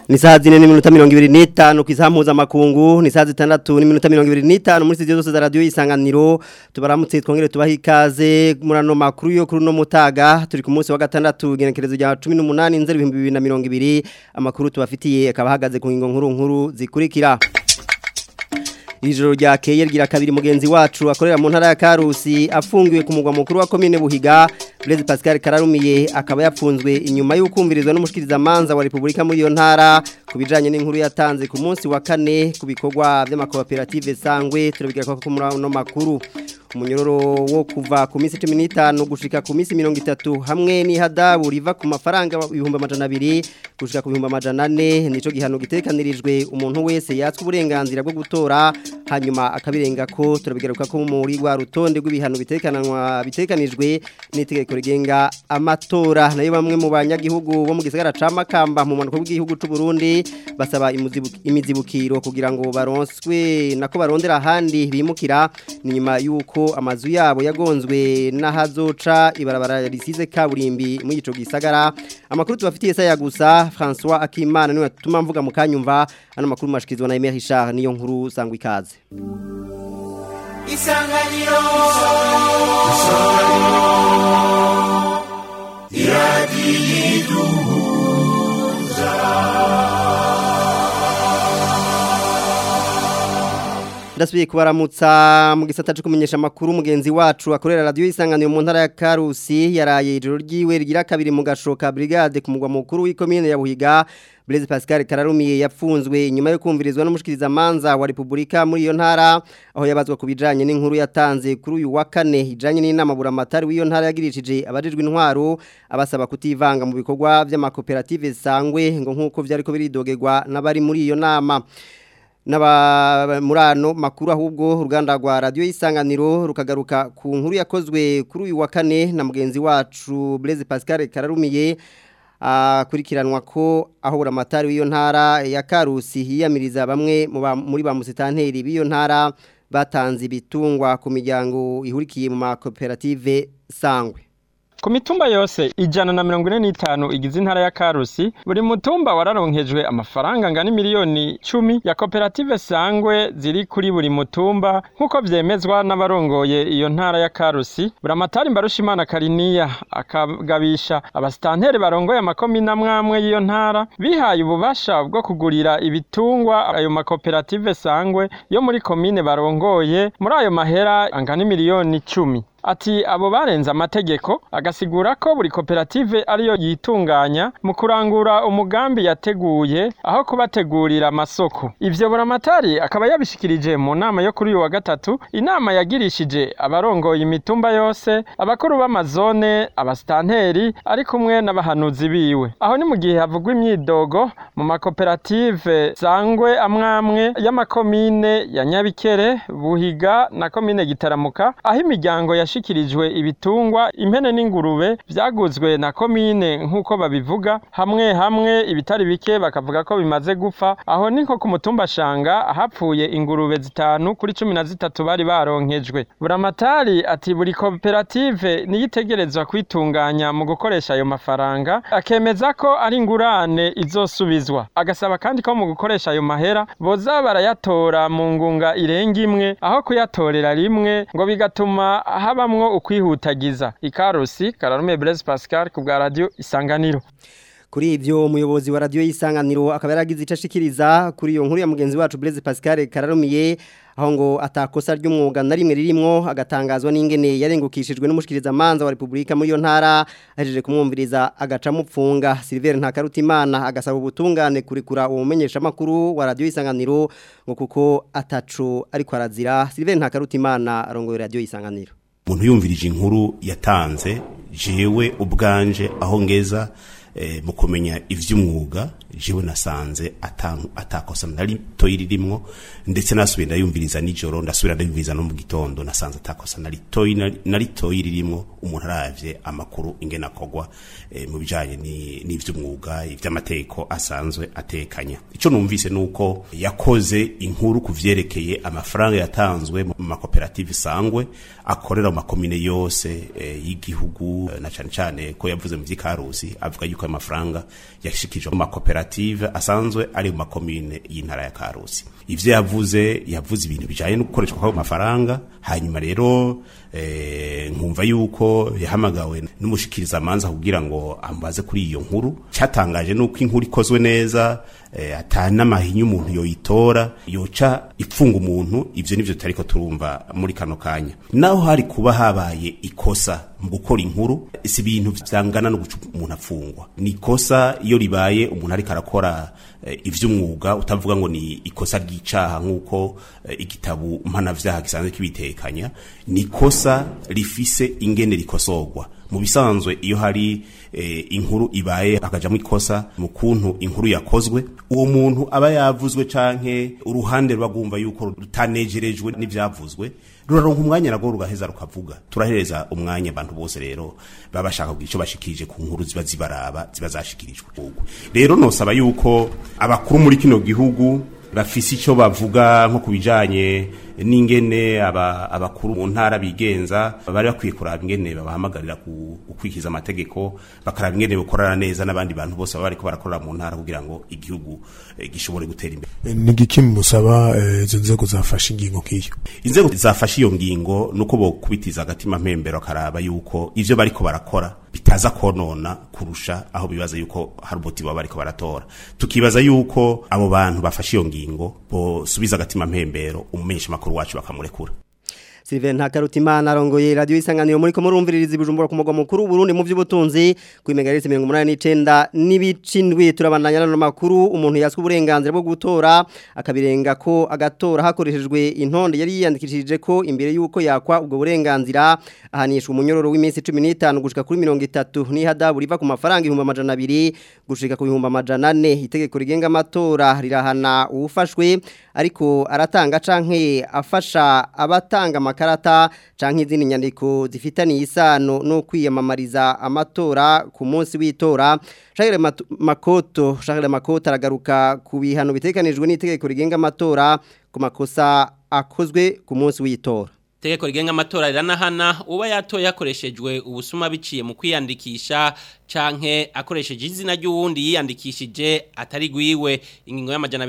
ni saa zine n'iminota mirongo ibiri n'itanu ku isaha mpuzamakungu ni saa zitandatu n'iminota mirongo ibiri n'itanu muri studio zose za radiyo y'isanganiro tubaramutse twongere tubaha ikaze muri ano makuru yo kuri uno mutaga turi ku munsi wa gatandatu igenekerezo rya cumi n'umunani nzeri ibihumbi bibiri na mirongo ibiri amakuru tubafitiye akaba ahagaze ku ngingo nkuru nkuru zikurikira ijoro ryakeye rigira kabiri mugenzi wacu akorera mu ntara ya Karusi afungiwe ku mugwa mukuru wa commune Buhiga Blaise Pascal Kararumiye akaba yapfunzwe inyuma y'ukumvirizwa n'umushikiriza manza wa Republika muri iyo ntara kubijanye n'inkuru yatanze ku munsi wa kane ku bikorwa by'amakoperative sangwe turabigira ko muri no makuru umunyororo wo kuva ku minsi 15 gushika ku minsi 30 hamwe n'ihadabu riva ku mafaranga ibihumbi amajana abiri gushika ku bihumbi amajana ane nico gihano gitekanirijwe umuntu wese yatswe uburenganzira bwo gutora hanyuma akabirenga ko turabigaruka ko muri rwa rutonde rw'ibihano bitekananwa bitekanijwe n'itegeko rigenga amatora nayo bamwe mu banyagihugu bo mu gisagara ca Makamba mu manuko bw'igihugu c'u Burundi basaba imizibukiro kugira ngo baronswe nako barondera ahandi bimukira ni nyuma yuko amazu yabo yagonzwe n'ahazoca ibarabara risize kaburimbi muri ico gisagara amakuru tubafitiye saya gusa François Akimana niwe tuma mvuga mu kanyumva ano makuru mashikizwa na Emery Richard niyo nkuru sangwa ikaze Isanganiro Isanganiro Ndasubiye kubaramutsa mu gisata cyo kumenyesha amakuru mugenzi wacu akorera radio isanganiro mu ntara ya Karusi yaraye ijoro ryiwe rigira kabiri mu gashoka brigade ku mugwa mukuru w'ikomine ya Buhiga Blaise Pascal Kararumiye yapfunzwe inyuma yo kumvirizwa n'umushikiriza manza wa Republika muri iyo ntara aho yabazwa kubijanye n'inkuru yatanze kuri uyu wa kane ijanye n'inama buramatari w'iyo ntara yagirishije abajijwe intwaro abasaba kutivanga mu bikorwa by'amakoperative sangwe ngo nkuko vyariko biridogerwa n'abari muri iyo nama naba murano makuru ahubwo uruganda rwa radio y'isanganiro rukagaruka ku nkuru yakozwe kuri uyu wa kane na mugenzi wacu Blaise Pascal Kararumiye akurikiranwa ko aho buramatari w'iyo ntara ya Karusi hiyamiriza bamwe muri ba musitanteri b'iyo ntara batanze ibitungwa ku miryango ihurikiye mu makoperative sangwe Ku mitumba yose ijana na mirongo ine n'itanu igize intara ya Karusi buri mutumba wararonkejwe amafaranga angana miliyoni cumi ya koperative sangwe ziri kuri buri mutumba nk'uko vyemezwa n'abarongoye iyo ntara ya Karusi buramatari mbarushimana Kariniya akagabisha abasitanteri barongoye amakomine amwamwe y'iyo ntara bihaye ububasha bwo kugurira ibitungwa ayo makoperative sangwe yo muri komine barongoye muri ayo mahera angana miliyoni cumi ati abo barenze amategeko agasigura ko buri koperative ariyo yitunganya mu kurangura umugambi yateguye aho kubategurira amasoko ivyo buramatari akaba yabishikirije mu nama yo kuri uyu wa gatatu inama yagirishije abarongoye imitumba yose abakuru b'amazone abasitanteri ari kumwe n'abahanuzi biwe aho ni mu gihe havugwa imyidogo mu makoperative sangwe amwamwe y'amakomine ya nyabikere buhiga na komine gitaramuka aho imiryango ya yashikirijwe ibitungwa impene n'ingurube vyaguzwe na komine nk'uko babivuga hamwe hamwe ibitari bike bakavuga ko bimaze gupfa aho ni nko ku mutumba shanga hapfuye ingurube zitanu kuri cumi na zitatu bari baronkejwe buramatari ati buri koperative niyitegerezwa kwitunganya mu gukoresha ayo mafaranga akemeza ko ari ingurane izosubizwa agasaba kandi ko mu gukoresha ayo mahera boza barayatora mu ngunga irenga imwe aho kuyatorera rimwe ngo bigatuma habamwo ukwihutagiza ikarusi kararume Blaise Pascal ku bwa radio isanganiro kuri ivyo umuyobozi wa radio y'isanganiro akaba yaragize icashikiriza kuri iyo nkuru ya mugenzi wacu Blaise Pascal Kararumiye aho ngo atakosa ry'umwuga na rimwe ririmo agatangazwa n'ingene yarengukishijwe n'umushikiriza manza wa Republika muri yo ntara ahejeje kumwumviriza agaca mupfunga Silver Ntakarutimana agasaba ubutungane kurikura uwo mumenyesha makuru wa radio y'isanganiro ngo kuko ataco ariko arazira Silver Ntakarutimana arongoye radio y'isanganiro umuntu yumvirije inkuru yatanze jewe ubwanje aho ngeza mu kumenya ivy'umwuga jewe nasanze atakosa nari toyi ririmo ndetse nasubiye ndayumviriza nijoro ndasubira ndayumviriza no mu gitondo nasanze atakosa nari toyi nari toyi ririmo umuntu aravye amakuru ingena akogwa mu bijanye n'ivy'umwuga ivy'amategeko asanzwe atekanya ico numvise nuko yakoze inkuru kuvyerekeye amafaranga yatanzwe mu makoperative sangwe akorera mu makomine yose y'igihugu na cane cane ko yavuze mu vy'ikarusi avuga yuko ayo mafaranga yashikijwe mu makoperative asanzwe ari mu makomine y'intara ya Karusi ivyo yavuze yavuze ibintu bijanye no gukoreshwa kw'ayo mafaranga hanyuma rero eh, nkumva yuko yahamagawe n'umushikiriza amanza kugira ngo ambaze kuri iyo nkuru cyatangaje nuko inkuru ikozwe neza eh, ata n'amahinyu umuntu yoyitora yoca ipfunga umuntu ivyo nivyo tutariko turumva muri kano kanya naho hari kuba habaye ikosa mu gukora inkuru si ibintu vyangana no guca umuntu afungwa ni ikosa iyo ribaye umuntu ariko arakora eh, ivy'umwuga utavuga ngo ni ikosa ry'icaha nk'uko eh, igitabu mpanavyaha gisanzwe kibitekanya ni ikosa rifise ingene rikosorwa mu bisanzwe iyo hari eh, inkuru ibaye akajamwo ikosa mu kuntu inkuru yakozwe uwo muntu aba yavuzwe canke uruhande rwagumva yuko rutanejerejwe n'ivyavuzwe ruraronka umwanya nagwo rugaheza rukavuga turahereza umwanya abantu bose rero baba bashaka kugira ico bashikirije ku nkuru ziba zibaraba ziba zashikirijwe rero nosaba yuko abakuru muri kino gihugu bafise ico bavuga nko kubijanye n'ingene aba abakuru mu ntara bigenza bari bakwiye kuraba ingene babahamagarira gukwikiza amategeko bakaraba ingene bakorana neza n'abandi bantu bose baba bariko barakorera mu ntara kugira ngo igihugu eh, gishobore gutera imbere ni igiki musaba eh, izo nzego zafashe ingingo nk'iyo inzego zafashe iyo ngingo nuko bokubitiza agatima mpembero akaraba yuko ivyo bariko barakora bitaza konona kurusha aho bibaza yuko hari umuti baba bariko baratora tukibaza yuko abo bantu bafashe iyo ngingo bosubiza agatima mpembero umumenyesha makuru wacu bakamurekura Sylvain Ntakarutimana arongoye radio isanganiro muri ko murumviririza ibujumbura ku mugwa mukuru Burundi mu vy'ubutunzi ku imegaretse 189 n'ibicindwi turabandanya no makuru umuntu yaswe uburenganzira bwo gutora akabirenga ko agatora hakoreshejwe intonde yari yiyandikishije ko imbere yuko yakwa ubwo burenganzira ahanishwa umunyororo w'iminsi 15 gushika kuri 30 ni hadabu riva ku mafaranga 1200 gushika ku 1400 itegeko rigenga amatora rirahana uwufashwe ariko aratanga canke afasha abatanga amakarata canke izindi nyandiko zifitaniye isano no kwiyamamariza amatora ku munsi w'itora Charles Makoto Charles Makoto aragaruka ku bihano bitekanijwe n'itegeko rigenga amatora ku makosa akozwe ku munsi w'itora Tegeko rigenga amatora riranahana uba yatoye yakoreshejwe ubusuma biciye mu kwiyandikisha canke akoresheje izina ry'uwundi yiyandikishije atari gwiwe ingingo y'amajana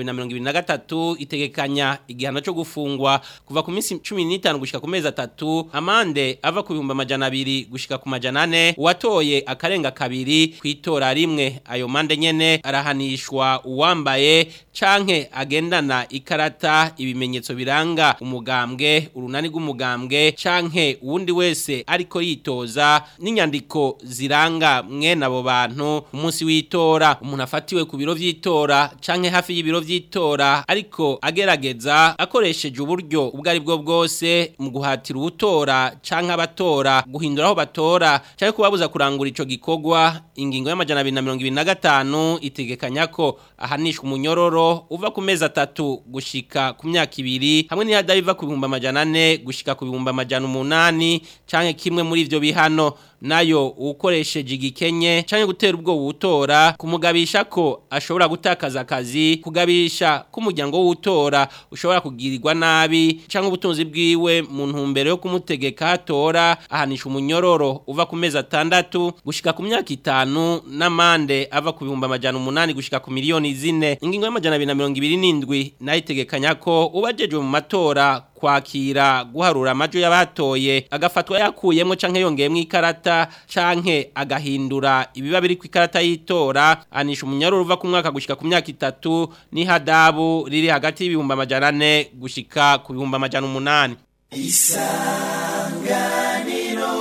223 itegekanya igihano cyo gufungwa kuva ku minsi 15 gushika ku mezi atatu amande ava ku bihumbi amajana 2 gushika ku majana 4 uwatoye akarenga kabiri kwitora rimwe ayo mande nyene arahanishwa uwambaye canke agendana ikarata ibimenyetso biranga umugambwe urunani rw'umugambwe canke uwundi wese ariko yitoza n'inyandiko ziranga mwe abo bantu umunsi w'itora umuntu afatiwe ku biro vy'itora canke hafi y'ibiro vy'itora ariko agerageza akoresheje uburyo ubwo ari bwo bwose mu guhatira ubutora canke abatora guhindura aho batora canke kubabuza kurangura ico gikorwa ingingo y'amajana 225 itegekanya ko ahanishwa umunyororo uva ku mezi atatu gushika ku myaka ibiri hamwe n'ihada biva ku bihumbi amajana ane gushika ku bihumbi amajana umunani canke kimwe muri ivyo bihano nayo ukoresheje igikenye canke gutera ubwo wutora kumugabisha ko ashobora gutakaza akazi kugabisha k'umuryango w'utora ushobora kugirirwa nabi canke ubutunzi bwiwe mu ntumbero yo kumutegeka hatora ahanisha umunyororo uva ku mezi atandatu gushika ku myaka itanu n'amande ava ku bihumbi amajana umunani gushika ku miliyoni zine ingingo y'amajana abiri na mirongo ibiri n'indwi nayo itegekanya ko ubajejwe mu matora kwakira guharura amajwi y'abatoye agafatwa yakuyemo canke yongeyemo ikarata canke agahindura ibiba biri ku ikarata y'itora anisha umunyaruru uva ku mwaka gushika ku myaka itatu n'ihadabu riri hagati y'ibihumbi amajana ane gushika ku bihumbi amajana umunani isanganiro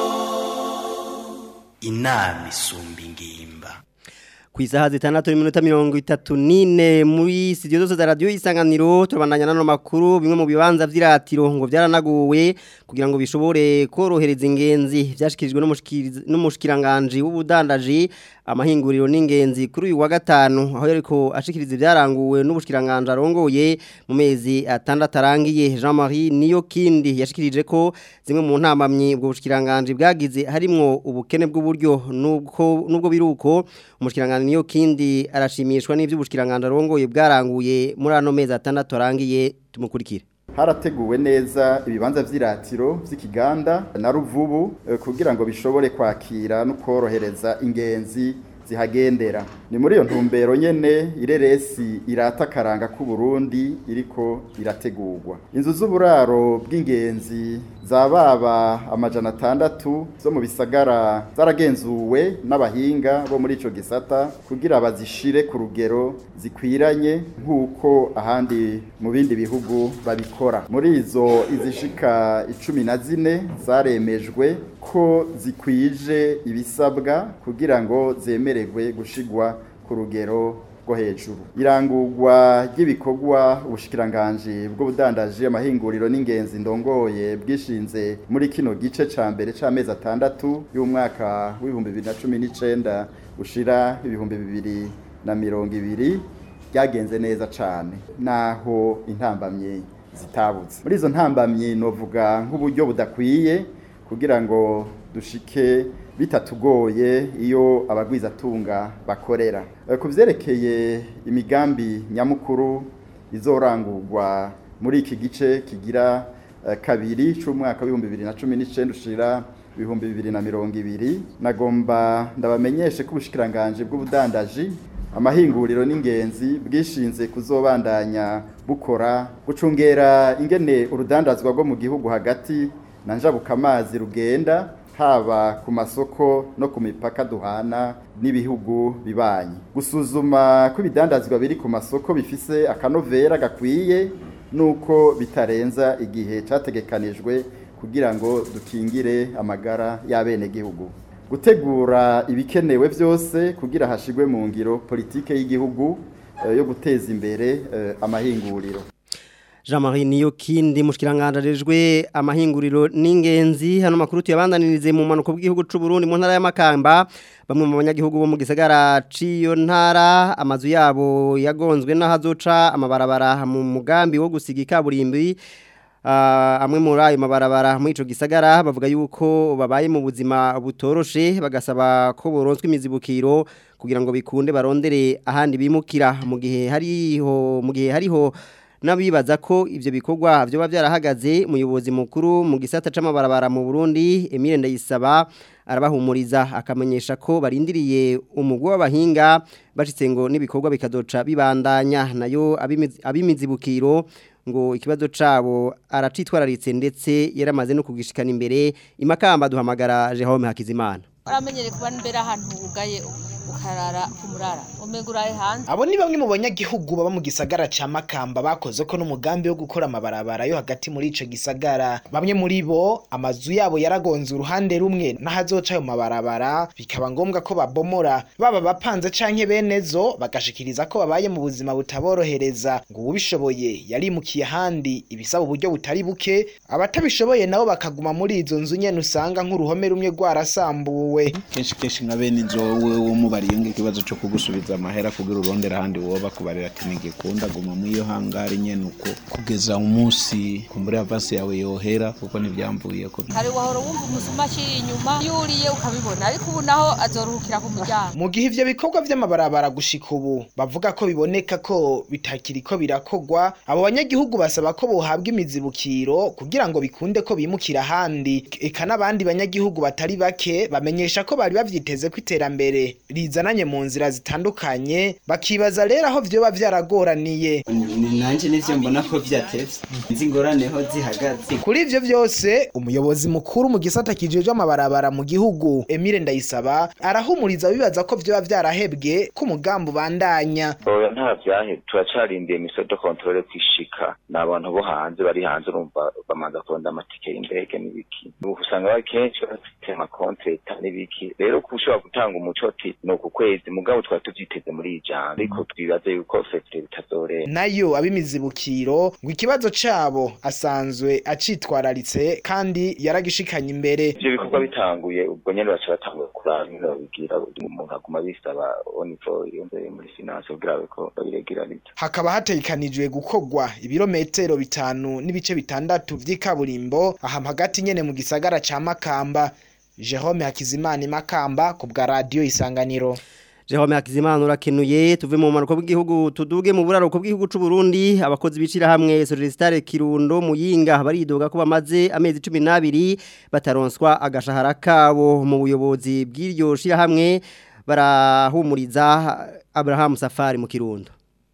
inama isumba ingimba ku isaha zitandatu n'iminota mirongo itatu n'ine muri studio zose za radiyo isanganiro turabandanya n'ano makuru bimwe mu bibanza vy'iratiro ngo byaranaguwe kugira ngo bishobore korohereza ingenzi byashikirijwe n'umushikiranganje w'ubudandaji amahinguriro n'ingenzi kuri uyu wa gatanu aho yariko ashikiriza ibyaranguwe n'ubushikiranganje arongoye mu mezi atandatu arangiye Jean Marie niyo kindi yashikirije ko zimwe mu ntamamyi ubwo bushikiranganje bwagize harimwo ubukene bw'uburyo nubwo nubwo biruko umushikiranganje niyo kindi arashimishwa n'ivy'ubushikiranganje arongoye bwaranguye muri ano mezi atandatu arangiye tumukurikire harateguwe neza ibibanza vy'iratiro vy'ikiganda na ruvubu kugira ngo bishobore kwakira no korohereza ingenzi zihagendera ni muri iyo ntumbero nyene ireresi irata akaranga k'u Burundi iriko irategurwa inzu z'uburaro bw'ingenzi zababa amajana atandatu zo mu bisagara zaragenzuwe n'abahinga bo muri ico gisata kugira bazishire ku rugero zikwiranye nk'uko ahandi mu bindi bihugu babikora muri izo izishika icumi na zine zaremejwe ko zikwije ibisabwa kugira ngo zemererwe gushigwa ku rugero rwo hejuru irangurwa ry'ibikorwa ubushikiranganje bw'ubudandaji amahinguriro n'ingenzi ndongoye bwishinze muri kino gice ca mbere c'amezi atandatu y'umwaka w'ibihumbi bibiri na cumi n'icenda ushira ibihumbi bibiri na mirongo ibiri ryagenze neza cane naho intambamye zitabutse muri izo ntambamye novuga nk'uburyo budakwiye kugira ngo dushike bitatugoye iyo abagwizatunga bakorera ku byerekeye imigambi nyamukuru izorangurwa muri iki gice kigira kabiri cy'umwaka w'ibihumbi bibiri na cumi n'icyenda ushira ibihumbi bibiri na mirongo ibiri nagomba ndabamenyeshe ko ubushikiranganje bw'ubudandaji amahinguriro n'ingenzi bwishinze kuzobandanya bukora gucungera ingene urudandazwa rwo mu gihugu hagati na njabukamazi rugenda haba ku masoko no ku mipaka duhana n'ibihugu bibanyi gusuzuma ko ibidandazwa biri ku masoko bifise akanovera gakwiye nuko bitarenza igihe cyategekanijwe kugira ngo dukingire amagara y'abenegihugu gutegura ibikenewe byose kugira hashigwe mu ngiro politike y'igihugu yo guteza imbere amahinguriro Jean Marie niyo kindi mushikiranganje amahinguriro n'ingenzi hano makuru tuyabandanirize mu manuko bw'igihugu c'u Burundi mu ntara ya Makamba bamwe mu banyagihugu bo mu gisagara ciyo ntara amazu yabo yagonzwe n'ahazoca amabarabara mu mugambi wo gusiga ikaburimbi Uh, amwe muri ayo mabarabara muri ico gisagara bavuga yuko babaye mu buzima butoroshe bagasaba ko boronswa imizibukiro kugira ngo bikunde barondere ahandi bimukira mu gihe hariho mu gihe hariho nabibaza ko ivyo bikorwa byo byarahagaze umuyobozi mukuru mu gisata c'amabarabara mu Burundi Emile Ndayisaba arabahumuriza akamenyesha ko barindiriye umugwa w'abahinga bashitse ngo nibikorwa bikadoca bibandanya nayo abimizibukiro ngo ikibazo cabo aracitwararitse ndetse yaramaze no kugishikana imbere imakamba duhamagara Jerome Hakizimana uramenyere kuba mbere ahantu ugaye ukarara kumurara umeguraye hanze abo ni bamwe mu banyagihugu baba mu gisagara ca Makamba bakoze ko n'umugambi wo gukora amabarabara yo hagati muri ico gisagara bamwe muri bo amazu yabo yaragonze uruhande rumwe n'ahazoca ayo mabarabara bikaba ngombwa ko babomora baba bapanze canke benezo bagashikiriza ko babaye mu buzima butaborohereza ngo ubishoboye yarimukiye ahandi ibisaba uburyo butari buke abatabishoboye nabo bakaguma muri izo nzu nyene usanga nk'uruhome rumwe rwarasambuwe kenshi kenshi nka bene inzu wowe wumubariye ikibazo cyo kugusubiza amahera kugira urondera ahandi woba kubarira ati ntigikunda guma muri iyo hangari nyene uko kugeza umunsi kumbura avasi yawe yohera kuko ntibyamvuye ko kare wahora wumva umusuma akiri inyuma yuriye ukabibona ariko ubu naho azoruhukira ku muryango mu gihe ivyo bikorwa vy'amabarabara gushika ubu bavuga ko biboneka ko bitakiri ko birakogwa abo banyagihugu basaba ko bohabwa imizibukiro kugira ngo bikunde ko bimukira ahandi eka n'abandi banyagihugu batari bake bamenyesha ko bari bavyiteze ko iterambere rizananye mu nzira zitandukanye bakibaza rero aho vyoba vyaragoraniye nanje nivyo mbona ko vyatevye nzi ingorane ho zihagaze kuri ivyo vyose umuyobozi mukuru mu gisata kijejwe amabarabara mu gihugu Emile Ndayisaba arahumuriza bibaza ko vyoba vyarahebwe ko umugambi ubandanya oya nta vyahe turacarindiye mise de controle kwishika ni abantu bo hanze bari hanze urumva bamanza kuronda amatike y'indege n'ibiki usanga bari kenshi bafite amakontreta n'ibiki rero ko ushobora gutanga umuco ati ni uku kwezi mugabo twari tuvyiteze muri iyi jambo ariko twibaze yuko fetire bitazorera nayo abimizibukiro ngo ikibazo cabo asanzwe acitwararitse kandi yaragishikanye imbere ivyo bikorwa bitanguye ubwo nyene baca batangura kuraba ingene babigira umuntu aguma bisaba onivo yonzeye muri finance kugira ko babiregiraniza hakaba hategekanijwe gukorwa ibirometero bitanu n'ibice bitandatu vy'ikaburimbo aha hagati nyene mu gisagara ca Makamba Jerome Hakizimana Makamba ku bwa radio Isanganiro Jerome Hakizimana urakenuye tuve mu manuko bw'igihugu tuduge mu buraruko bw'igihugu c'u Burundi abakozi bicira hamwe Solistare Kirundo muyinga baridoga ko bamaze amezi 12 bataronswa agashahara kabo mu buyobozi bw'iryo shira hamwe barahumuriza Abraham Safari mu Kirundo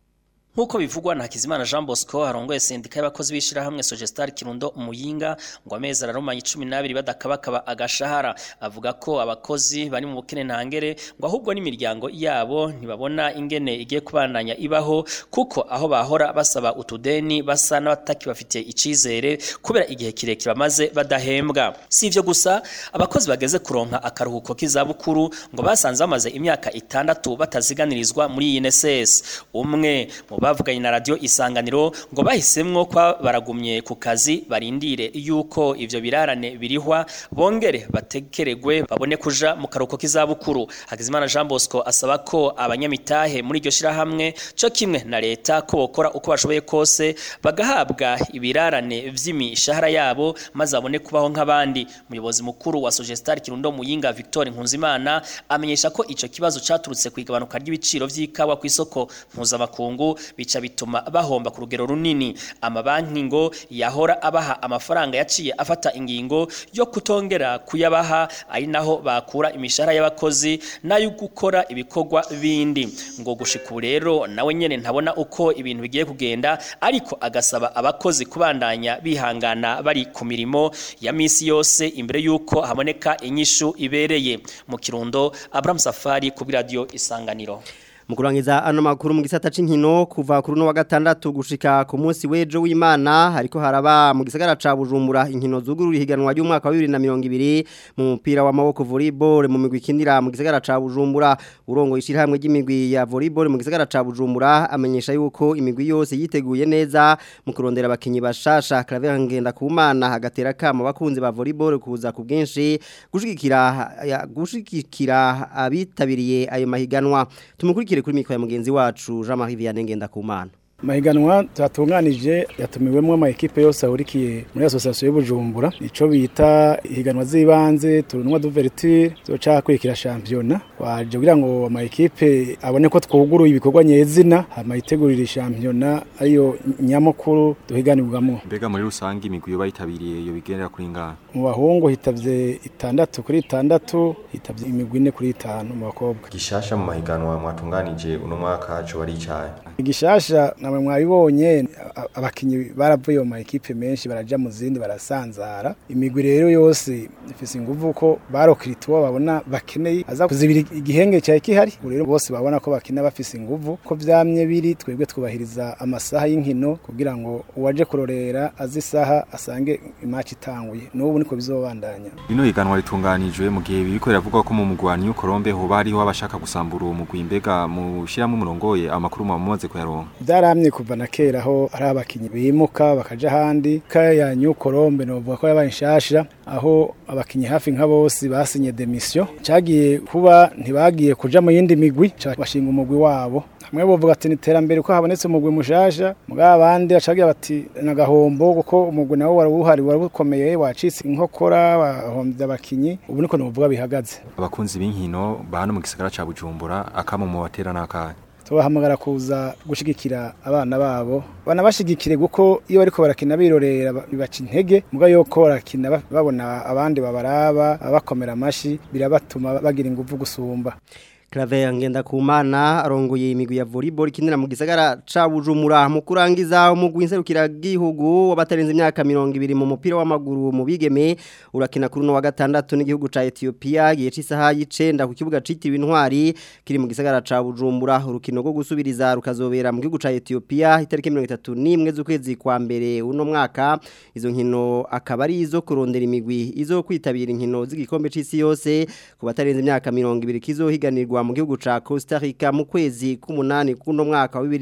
Nkuko bivugwa na Hakizimana Jean Bosco harongoye sendika y'abakozi bishirahamwe Sogestar Kirundo umuyinga ngo amezi ararumanye 12 badakabakaba agashahara avuga ko abakozi bari mu bukene ntangere ngo ahubwo n'imiryango yabo ntibabona ingene igiye kubandanya ibaho kuko aho bahora basaba utudeni basa n'abataki bafite icizere kubera igihe kirekire bamaze badahembwa si ivyo gusa abakozi bageze kuronka akaruhuko k'izabukuru ngo basanze bamaze imyaka itandatu bataziganirizwa muri INSS umwe mu bavuganye na radio isanganiro ngo bahisemwo kwa baragumye ku kazi barindire yuko ivyo birarane birihwa bongere batekeregwe babone kuja mu karuko k'izabukuru Hagizimana Jean Bosco asaba ko abanyamitahe muri iryo shirahamwe cyo kimwe na leta ko bokora uko bashoboye kose bagahabwa ibirarane vy'imishahara yabo maze abone kubaho nk'abandi umuyobozi mukuru wa Sogestar Kirundo Muyinga Victor Nkunzimana amenyesha ko ico kibazo caturutse kwigabanuka ry'ibiciro vy'ikawa ku isoko mpuzamakungu bica bituma bahomba ku rugero runini amabanki ngo yahora abaha amafaranga yaciye afata ingingo yo kutongera kuyabaha ari naho bakura imishahara y'abakozi nayo gukora ibikorwa bindi ngo gushika ubu rero nawe nyene ntabona uko ibintu bigiye kugenda ariko agasaba abakozi kubandanya bihangana bari ku mirimo ya misi yose imbere yuko haboneka inyishu ibereye mu kirundo Abraham Safari ku radio isanganiro Mukurangiza ano makuru mu gisata c'inkino kuva kuri no wa gatandatu gushika ku munsi wejo w'Imana hariko haraba mu gisagara ca Bujumbura inkino zugurura higanwa ry'umwaka wa 2020 mu mupira w'amaboko volleyball mu migwi kindira mu gisagara ca Bujumbura urongo ishirahamwe ry'imigwi ya volleyball mu gisagara ca Bujumbura amenyesha yuko imigwi yose yiteguye neza mu kurondera abakinyi bashasha Claver ngenda kumana hagatera kama bakunzi ba volleyball kuza ku bwinshi gushigikira gushigikira abitabiriye ayo mahiganwa tumukurikira kuri mikoro ya mugenzi wacu Jean Marie Vianney Ngendakumana mahiganwa twatunganije yatumiwemo ama ekipe yose ahurikiye muri association y'Ubujumbura ico bita ihiganwa z'ibanze turunwa d'ouverture zoca kwikira championnat waje kugira ngo ama ekipe abone ko twuguruye ibikorwa nyezina hama yitegurira championnat ariyo nyamukuru duhiganirwamo mbega muri rusange imigwi yo bayitabiriye iyo bigendera kuri ngana mu bahungu hitavye itandatu kuri itandatu hitavye imigwi ine kuri itanu mu bakobwa gishasha mu mahiganwa mwatunganije uno mwaka cyo bari icaye igishasha namwe mwabibonye abakinyi baravuye mu ekipe menshi baraja mu zindi barasanzara imigwi rero yose ifise inguvu ko barokirituwa babona bakeneye aza kuzibira igihenge cya kihari rero bose babona ko bakina bafise inguvu ko vyamye biri twebwe twubahiriza amasaha y'inkino kugira ngo uwaje kurorera azi isaha asange imatch itanguye n'ubu niko bizobandanya ino higanwa ritunganijwe mu gihe biriko biravugwa ko mu mugwani y'ukorombe hoba hariho abashaka gusambura uwo mugwi mbega mu shiramwe umurongoye amakuru mumaze kuyaronka byaramye kuva na kera aho ari abakinyi bimuka bakaja ahandi kaya nyukorombe novuga ko yabaye nshasha aho abakinyi hafi nka bose basinye demission cagiye kuba ntibagiye kuja mu yindi migwi bashinga umugwi wabo hamwe bovuga ati niterambere ko habonetse umugwi mushasha mugabo abandi acagira bati nagahombo kuko umugwi nawo waruhari warukomeye wacitse inkokora bahombye abakinyi ubu niko novuga bihagaze abakunzi b'inkino bano mu gisagara ca Bujumbura akamo mu batera nakanye tubahamagara kuza gushigikira abana babo banabashigikire kuko iyo bariko barakina birorera bibaca intege muga yuko barakina babona abandi babaraba abakomera amashi birabatuma bagira ingufu gusumba Claver ngenda kumana arongoye imigwi ya volleyball kinira mu gisagara ca Bujumbura mu kurangiza umugwi nserukira gihugu wabatarenze imyaka 200 mu mupira w'amaguru mu bigeme urakina kuri no wa gatandatu n'igihugu ca Ethiopia giye cisaha y'icenda ku kibuga citiriwe intwari kiri mu gisagara ca Bujumbura urukino rwo gusubiriza rukazobera mu gihugu ca Ethiopia itariki 31 z'ukwezi kwa mbere uno mwaka izo nkino akaba ari izo kurondera imigwi izo kwitabira inkino z'igikombe c'isi yose ku batarenze imyaka 200 kizohiganirwa mu gihugu ca Costa Rica mu kwezi k'umunani kuno mwaka wa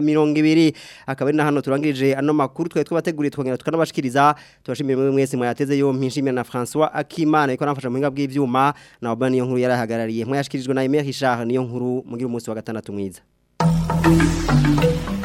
2020 akaba ari na hano turangirije ano makuru twa twabateguriye twongera tukanabashikiriza tubashimire mwe mwese mwateze yo mpishimira na François Akimana iko namfasha mu bw'ivyuma bw'ivyuma na Obani niyo nkuru yarahagarariye mwayashikirijwe na Emile Richard niyo nkuru mugira umunsi wa gatandatu mwiza